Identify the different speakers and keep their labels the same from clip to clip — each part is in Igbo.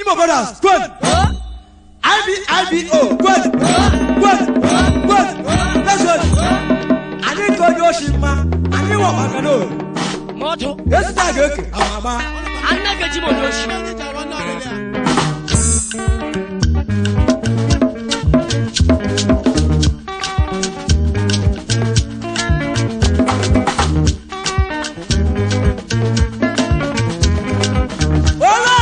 Speaker 1: Igbo brothers, kwen. IB, IBO, kwen. Kwen, kwen. Listen. Anyị ka onye oshi mma, anyị nwe ọgbaka n'oru.
Speaker 2: moto
Speaker 1: Ezita ga-eke amama.
Speaker 2: annaga mo doshi
Speaker 1: Ole!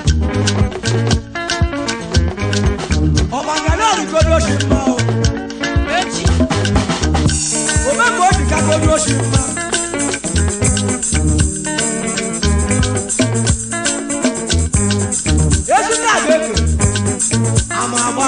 Speaker 1: Ọgbaka n'oru ka onye oshi mma o.
Speaker 2: echi
Speaker 1: Ome ka o ji ka onye oshi mma. Ezita ga-eke amama.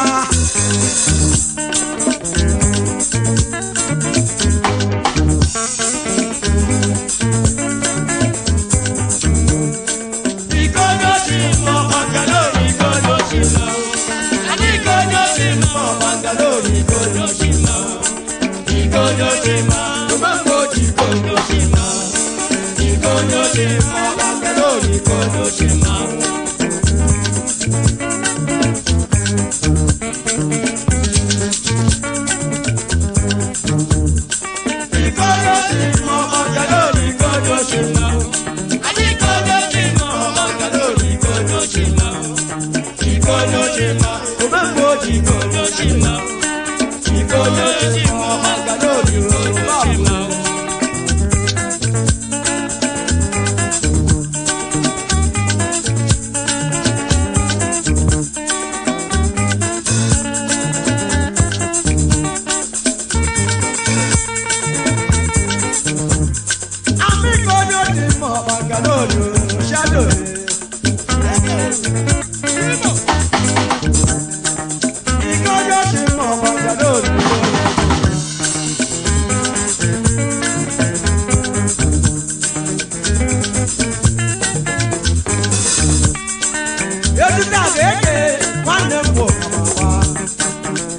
Speaker 1: Ezita ga-eke nwanne m bụ ọmama.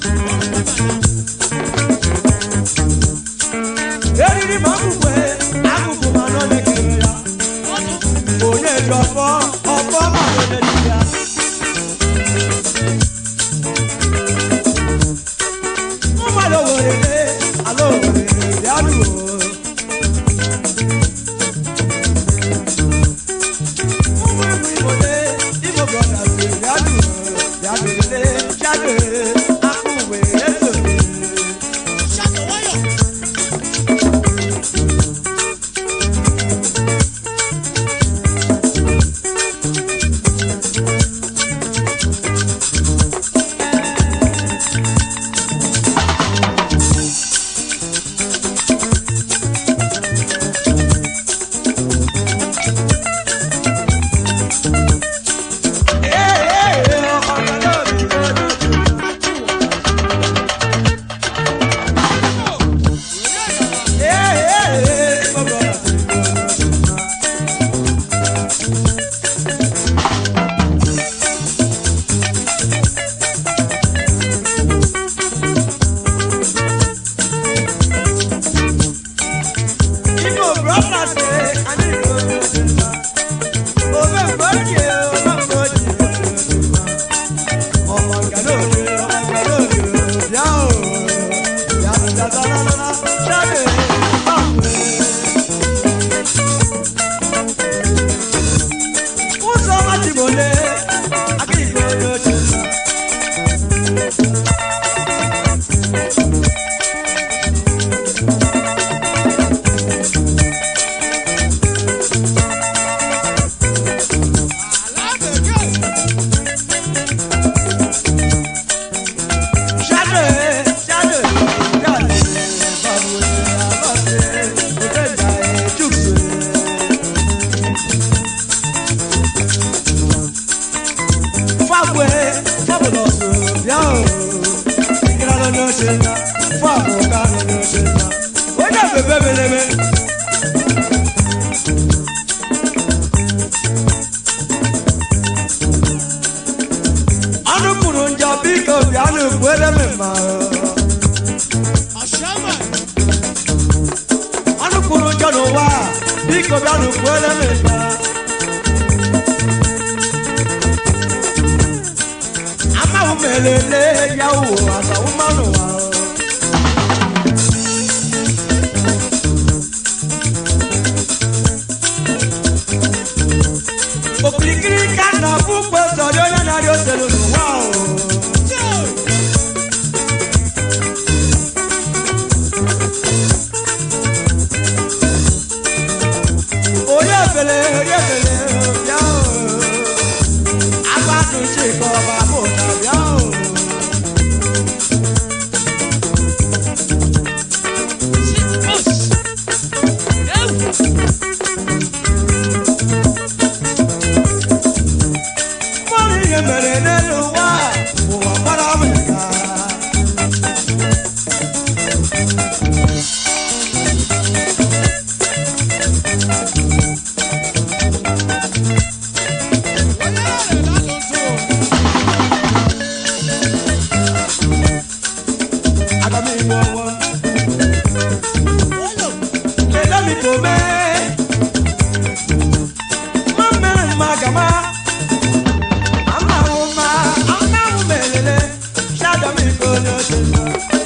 Speaker 1: eriri ma akụkwe akụkụ ma nọ na-ekere ya onye ji ọfọ ọfọ ma nọ na-ekere ya mmadụ werele ala owere bịa nuo ụmụ igbo igbo igbo brothers bịa nuo bịa nuole chado akụ wee eso ụzọ machibole aka igwe onye ochie Shadow, shadow, shadow, babu, babu, ofenda, chukwu. Fagwe, fabulọ so bịa o. Ikira nọ n'oche ya, fabụ ka nọ n'oche ya. Onye bebe belebe. Anụ kwuru njọ biko bịanụ kwere m mma. Anụ kwuru njọ n'ụwa biko bịanụ kwere m mma. lele ya wo asawo manu wa o. okirikiri ka na púpọ̀ sọ̀rọ̀ yóò náà yóò ṣe lónìí wá o. orí èfèlè orí èfèlè bíá o. agbádùn ṣe kọ́ ọba bò náà bíá o.
Speaker 2: Shit boss. Ewu.
Speaker 1: mọ́rin yẹn mẹ̀rẹ̀ nínú wá òwò àpárá mẹ́ta. Agami wọ̀wọ̀. Lele mi kò mẹ́. Má mẹ́rin má gàmá. Amawo ma, amawo mẹ́lẹ́lẹ́. Ṣáàdọ̀ mi kò ní oṣù mọ́.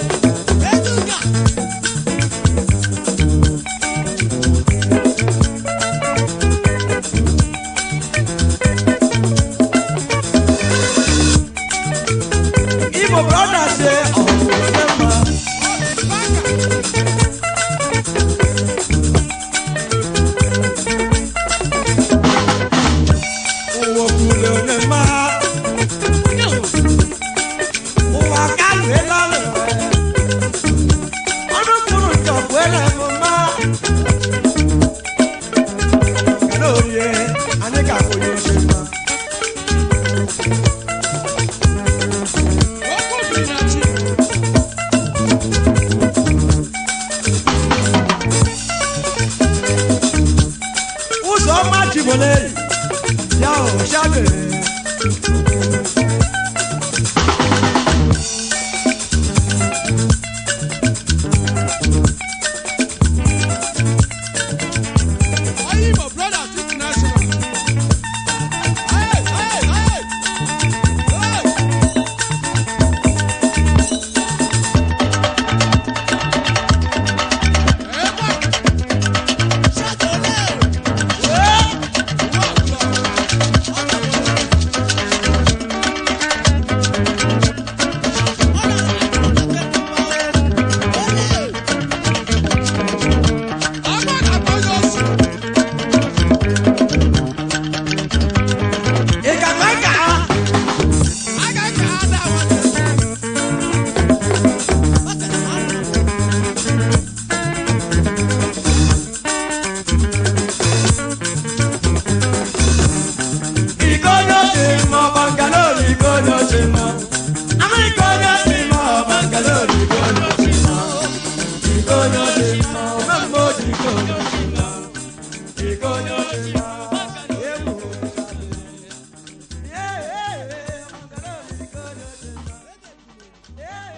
Speaker 1: Igbo brọda ṣe ọ̀pọ̀ ṣe mọ́. Owó kúlẹ̀ ní máa. Ụwa ka lue lọrọ ọdún kúrò jọ̀bú ẹlẹ́mu mọ́. Kàdé òye, àní kà kò yóò ṣe mọ́. Ụzọ ọma jibole, ya ò ṣàgbèrè. Ị ga-akpa ka ha? Ìkọ́jọ́ ṣe mọ Bangalore ìkọ́jọ́ ṣe mọ. Àmọ́ ìkọ́jọ́ ṣe mọ Bangalore ìkọ́jọ́ ṣe mọ. Ìkọ́jọ́ ṣe mọ Mẹ́mọ́ ìkọ́jọ́ ṣe mọ. Ìkọ́jọ́ ṣe mọ. Èèmù. Yeah, yeah, yeah. Bangalore ìkọ́jọ́ ṣe mọ. Yeah.